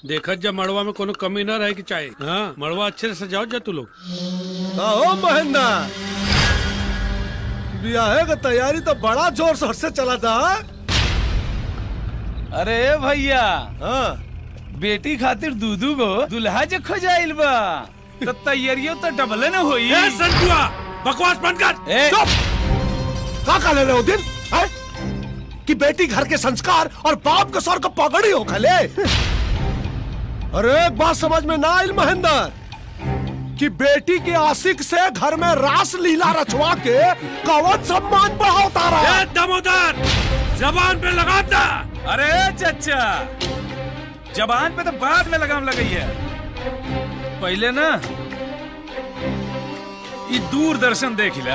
देखत जब मड़वा में कोनो कमी न रहे कि चाहे हाँ मड़वा अच्छे से सजाओ जा तू लोग आओ महेंद्र ब्याहे का तैयारी तो बड़ा जोर शोर से चला था अरे भैया हाँ बेटी खातिर दूधू गो दुल्हा जे खोजाइल बा तो तैयारियों तो डबल न होई ए संतुआ बकवास बंद कर ए, का का ले रहे हो दिन है? कि बेटी घर के संस्कार और बाप के सर को पगड़ी हो खले अरे एक बात समझ में ना आयल महेंद्र कि बेटी के आशिक से घर में रास लीला रचवा के कवच सम्मान बढ़ाता रहा ए दमोदर जबान पे लगा दा अरे चचा जबान पे तो बाद में लगाम लगई है पहले ना ये दूरदर्शन देख ला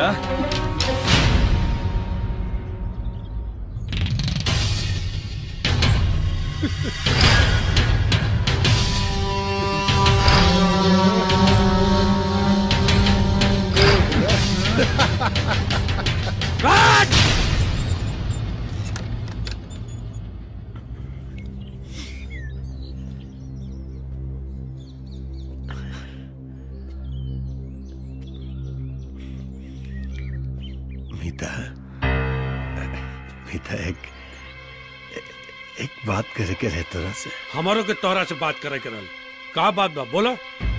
मीता मीता एक एक बात करे के रहे तोरा से हमारो के तोहरा से बात करे करल का बात बा बोलो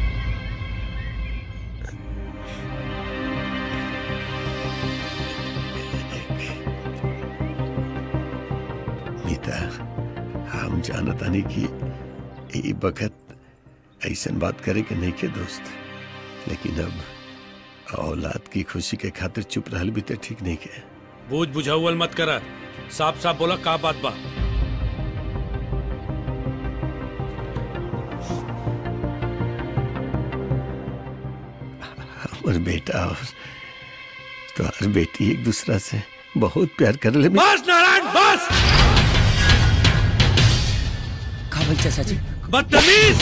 मीता हम जानतानी कि ई बखत ऐसन बात करे के नहीं के दोस्त लेकिन अब औलाद की खुशी के खातिर चुप रहल भी तो ठीक नहीं के बूझ बुझाउल मत कर साफ साफ बोला का बात बा हमर बेटा और तुम्हार बेटी एक दूसरा से बहुत प्यार कर ले बस नारायण बस का बोल चाचा जी बदतमीज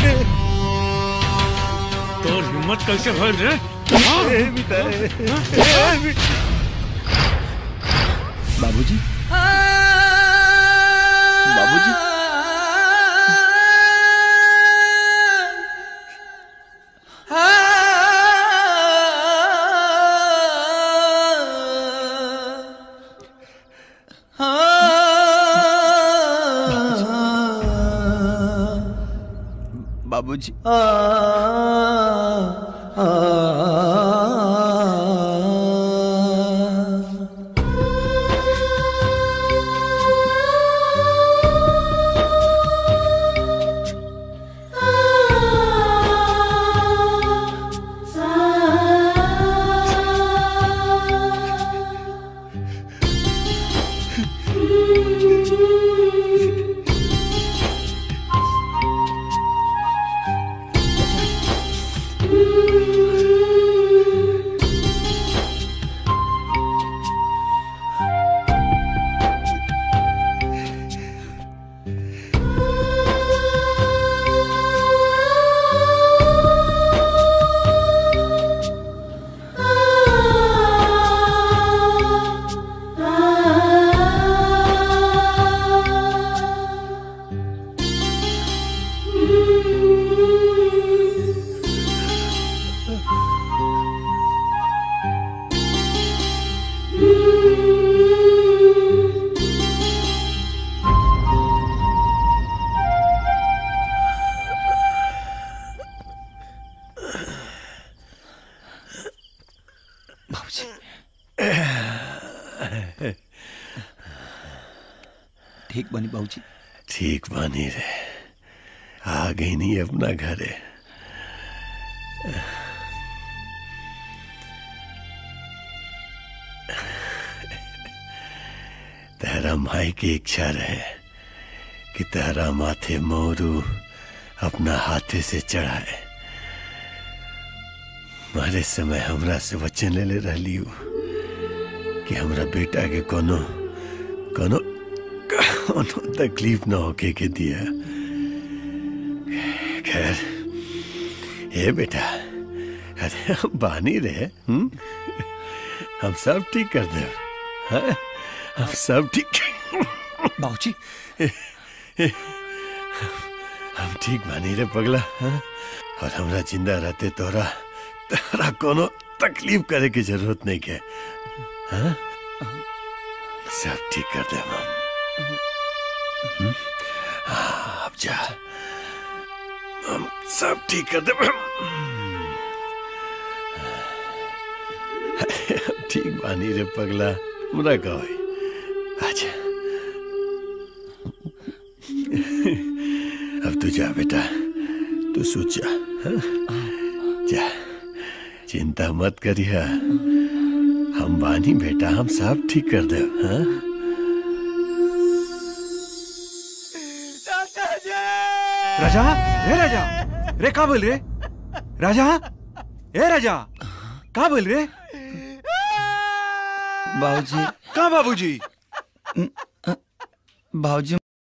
तोर हिम्मत कैसे भइल रे बाबूजी बाबूजी बाबूजी बाबूजी ठीक बनी बाबूजी ठीक बानी रे आ गई नहीं अपना घर है तेरा माई की इच्छा रहे कि तेरा माथे मोरू अपना हाथे से चढ़ाए मारे समय हमरा से वचन ले ले रही कि हमरा बेटा के कोनो कोनो कोनो तकलीफ ना होके के दिया खैर ये बेटा अरे हम बानी रहे हुँ? हम सब ठीक कर दे हाँ? हम सब ठीक बाबूजी हम ठीक बानी रे पगला हाँ? और हमरा जिंदा रहते तोरा तोरा कोनो तकलीफ करे की जरूरत नहीं के हाँ? सब ठीक कर दे हम हम्म? हाँ, अब जा हम सब ठीक कर दे ठीक बानी रे पगला हमरा कहो अच्छा अब तू जा बेटा तू सोच जा हाँ? जा चिंता मत करिया हम बानी बेटा हम सब ठीक कर दे हाँ? राजा रे राजा रे का बोल रे राजा ए राजा का बोल रे बाबूजी का बाबूजी बाबूजी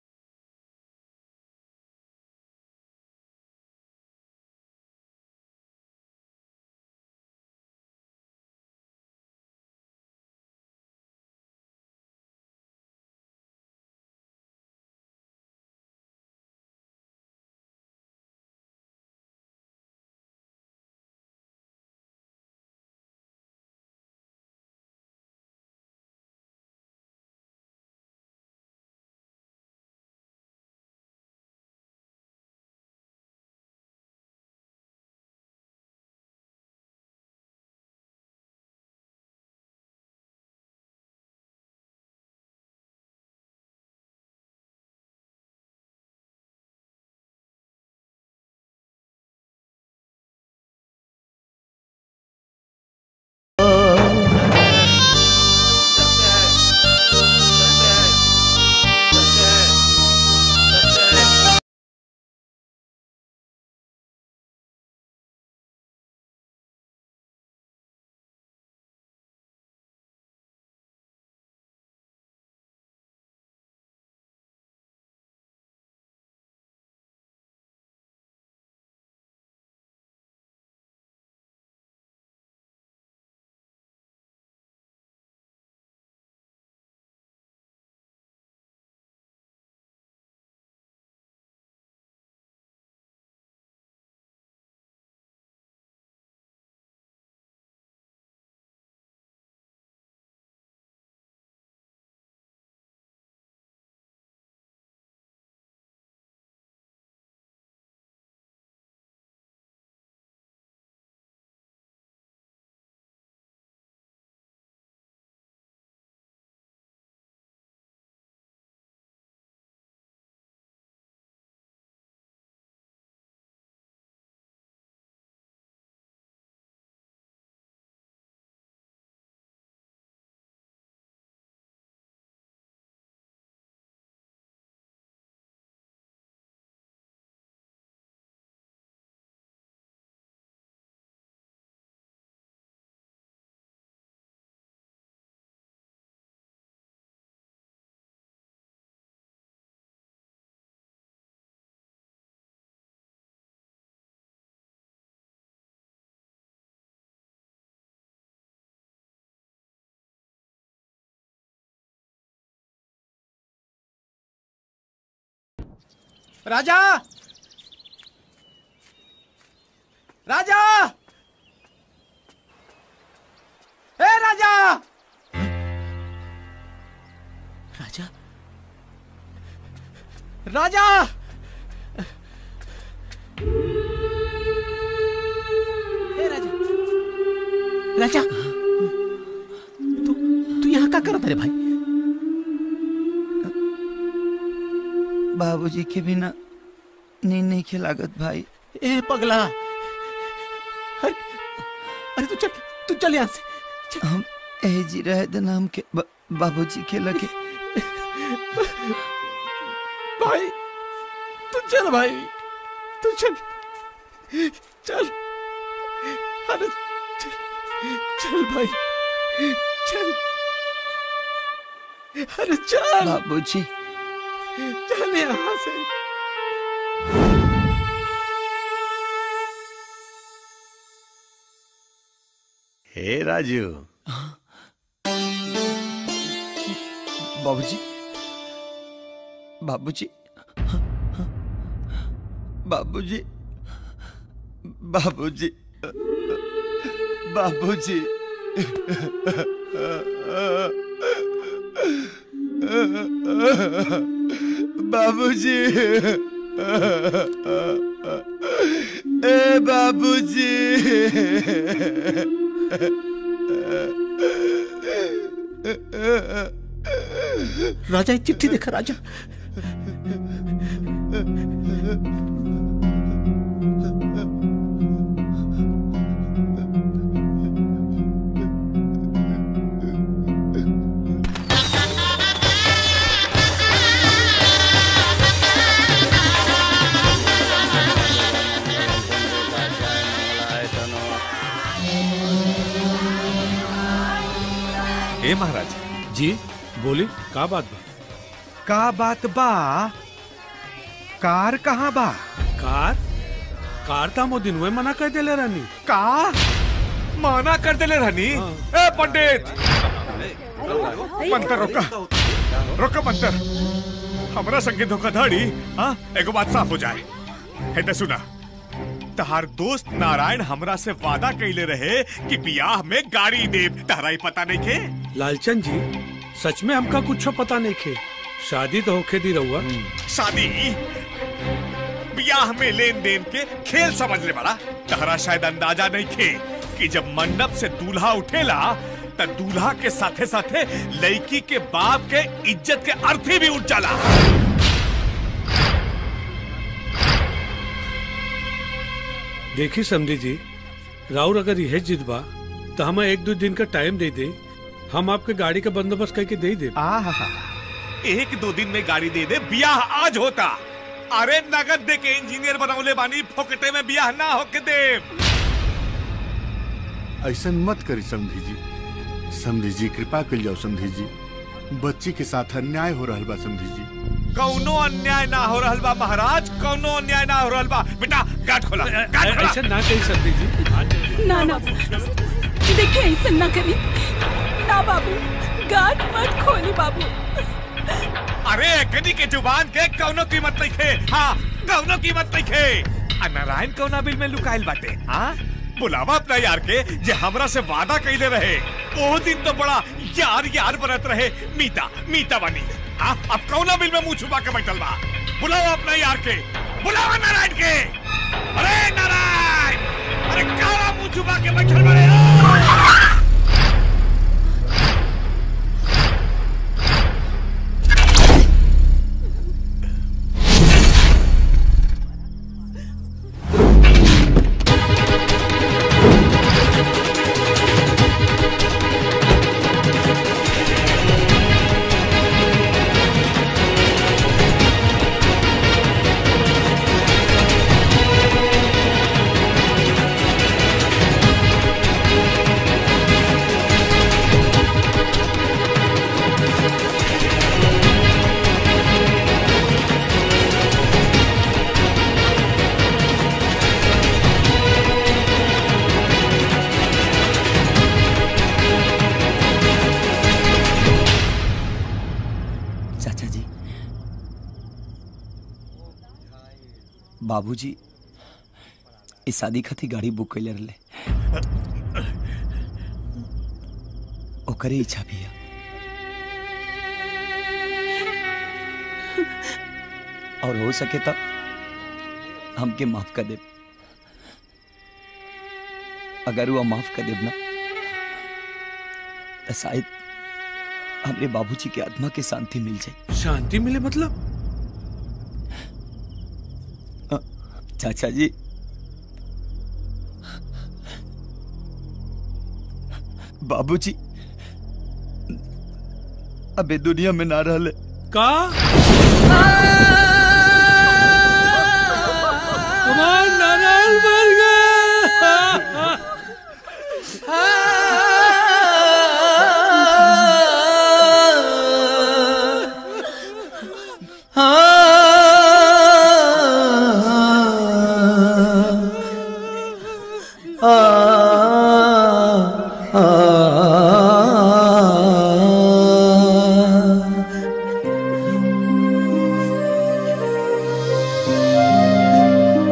राजा राजा ए राजा राजा राजा ए राजा राजा तू तू यहाँ का करत रे भाई बाबूजी के बिना नींद नहीं खिलागत भाई ए पगला अरे अरे तू चल तू चल यहाँ से हम ए जी रहे दिन हम के ब- बाबूजी के लगे भाई तू चल भाई तू चल चल अरे चल चल भाई चल अरे चल बाबूजी चल यहाँ से हे राजू बाबूजी बाबूजी बाबूजी बाबूजी बाबूजी बाबूजी ए बाबूजी राजा एक चिट्ठी देखा राजा ए महाराज जी बोली का बात बा का बात बा कार कहाँ बा कार कार था मो दिन मना कर देले रानी का माना कर देले रहनी हाँ। ए पंडित मंतर रोका रोका मंतर हमरा संगे धोखाधड़ी हाँ एगो बात साफ हो जाए है तो सुना तहार दोस्त नारायण हमरा से वादा कैले रहे कि बियाह में गाड़ी देव तहरा ही पता नहीं के लालचंद जी सच में हमका कुछ पता नहीं खे शादी तो होखे दी रहुआ शादी ब्याह में लेन देन के खेल समझ ले बड़ा तहरा शायद अंदाजा नहीं खे कि जब मंडप से दूल्हा उठेला त दूल्हा के साथे साथे लड़की के बाप के इज्जत के अर्थी भी उठ जाला देखी समझी जी राउर अगर यह जिद बा तो हमें एक दो दिन का टाइम दे दे हम आपके गाड़ी का बंदोबस्त करके दे दे एक दो दिन में गाड़ी दे दे ब्याह आज होता अरे नगद दे के इंजीनियर बनौले बानी फोकटे में ब्याह ना होके दे ऐसा मत करी समधी जी समधी जी कृपा कर जाओ समधी जी बच्ची के साथ अन्याय हो रहा बा समधी जी कौनो अन्याय ना हो रहल बा महाराज कौनो अन्याय ना हो रहल बा बेटा गाठ खोला गाठ खोला ऐसा ना कही समझी जी ना ना देखिए ऐसा ना करी ना बाबू गाठ मत खोली बाबू अरे कदी के जुबान के कौनो कीमत नहीं खे हाँ कौनो कीमत नहीं खे आ नारायण कौना बिल में लुकाइल बाटे हाँ बुलावा अपना यार के जे हमरा से वादा कैले रहे ओ दिन तो बड़ा यार यार बनत रहे मीता मीता बनी हाँ अब कौना बिल में मुंह छुपा के बैठल बा बुलाओ अपना यार के बुलावा नारायण के अरे नारायण अरे काला मुंह छुपा के बैठल बड़े चाचा जी बाबूजी इस शादी खातिर गाड़ी बुक कैले रहे ओकरे इच्छा भी है और हो सके तो हमके माफ कर दे अगर वो माफ कर देब ना तो शायद हमरे बाबूजी के आत्मा के शांति मिल जाए शांति मिले मतलब चाचा जी बाबूजी अबे दुनिया में ना रहले का हमार नारायण मर गया आ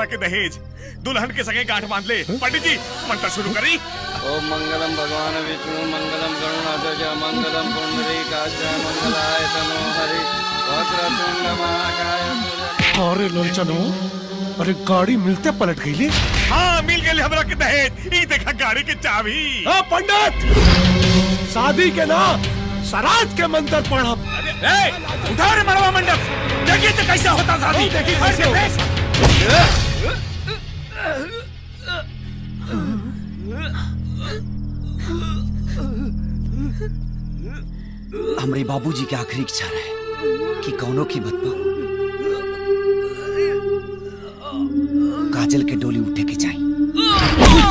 हमरा के दहेज दुल्हन के संगे गांठ बांध ले पंडित जी मंत्र शुरू करी ओम मंगलम भगवान विष्णु मंगलम गरुणाध्वज मंगलम पुंडरीकाक्ष मंगलाय तनो हरि वक्रतुंड महाकाय अरे लोचनो अरे गाड़ी मिलते पलट गई ले हाँ मिल गए हमरा के दहेज ई देखा गाड़ी के चाबी आ, पंडित शादी के ना सराज के मंत्र पढ़ब ए, उठा रे मरवा मंडप देखिए तो कैसा होता शादी देखिए कैसे होता हमरे बाबूजी के आखिरी इच्छा रहे कि कौनो की मत पाओ काजल के डोली उठे के जाई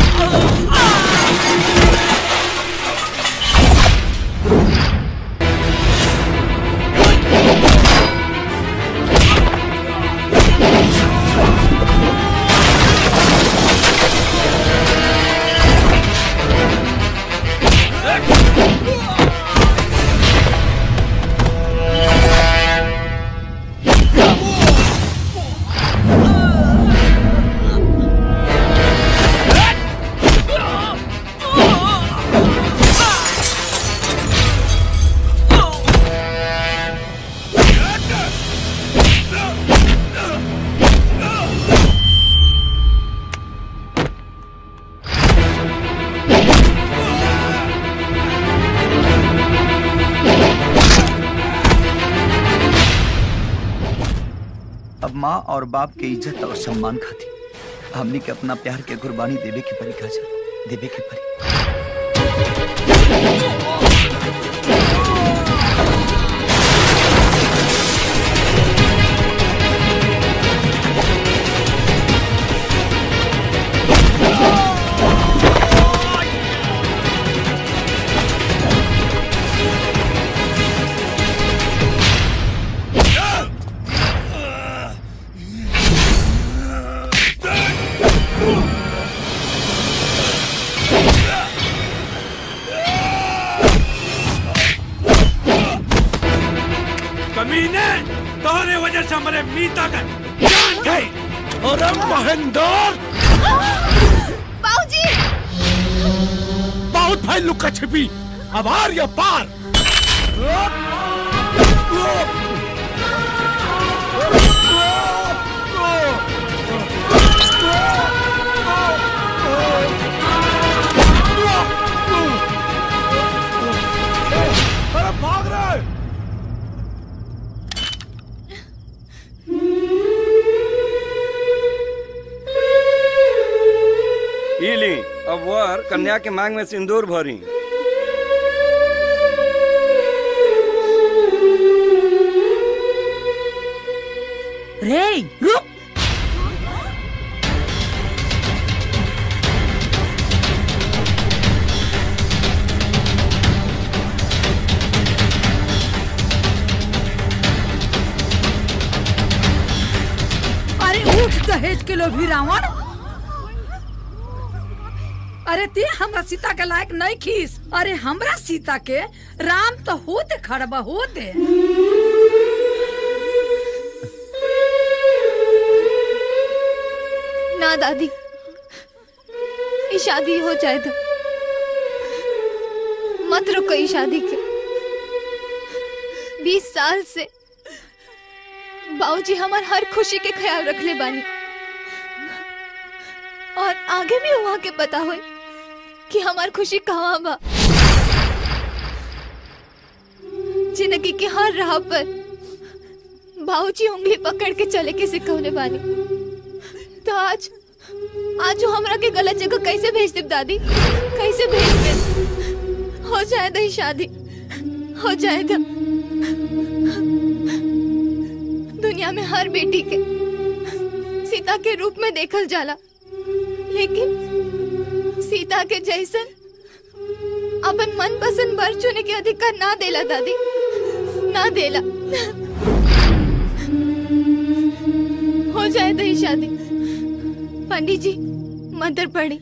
अब माँ और बाप के इज्जत और सम्मान खाती हमनी के अपना प्यार के कुर्बानी देवे के परी काजल देवे के परी कमीने तोहरे वजह से हमारे मीता का जान गई अरे महेंद्र बाबूजी बहुत भाई लुक्का छिपी अब आर या पार अरे भाग रहे ई ली अब वर कन्या के मांग में सिंदूर भरी रे रुक अरे उठ दहेज के लोभी रावण अरे ते हमरा सीता के लायक नहीं खीस अरे हमरा सीता के राम तो होते खड़बा होते ना दादी ये शादी हो जाए तो मत रुको ये शादी के बीस साल से बाबूजी हमार हर खुशी के ख्याल रख ले बानी और आगे भी वहाँ के पता हो कि हमार खुशी कहाँ बा जिंदगी के हर राह पर बाबूजी उंगली पकड़ के चले के सिखौले बानी तो आज आज वो हमरा के गलत जगह कैसे भेज दे दादी कैसे भेज दे हो जाए दही शादी हो जाए दा दुनिया में हर बेटी के सीता के रूप में देखल जाला लेकिन सीता के जैसन अपन मन पसंद वर चुने के अधिकार ना देला दादी ना देला हो जाए दही शादी पंडित जी मंत्र पढ़ी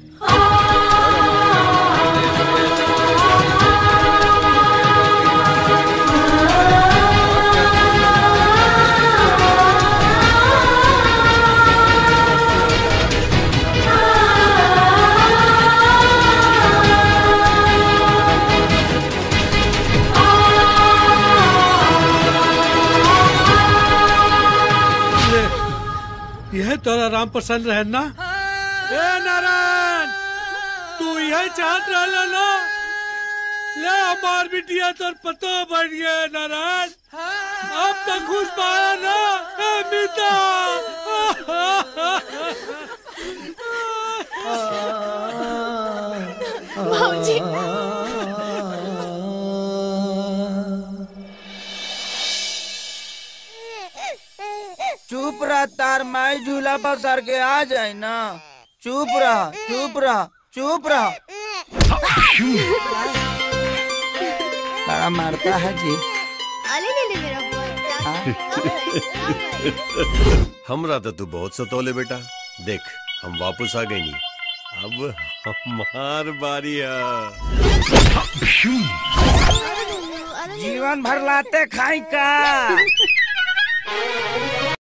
तोरा राम पसंद रहे ना ए नारायण तू यही चाहत रहला ना ले हमार बिटिया तोर पतो बढ़ गया नारायण अब तक खुश पाया ना ए मीता भाऊजी चुप रह तार माई झूला पर सर के आ जाए ना चुप रह चुप रह चुप रह बड़ा मारता है जी अले ले ले मेरा हमरा तो तू बहुत सतोले बेटा देख हम वापस आ गए नहीं अब हमार बारी है जीवन भर लाते खाई का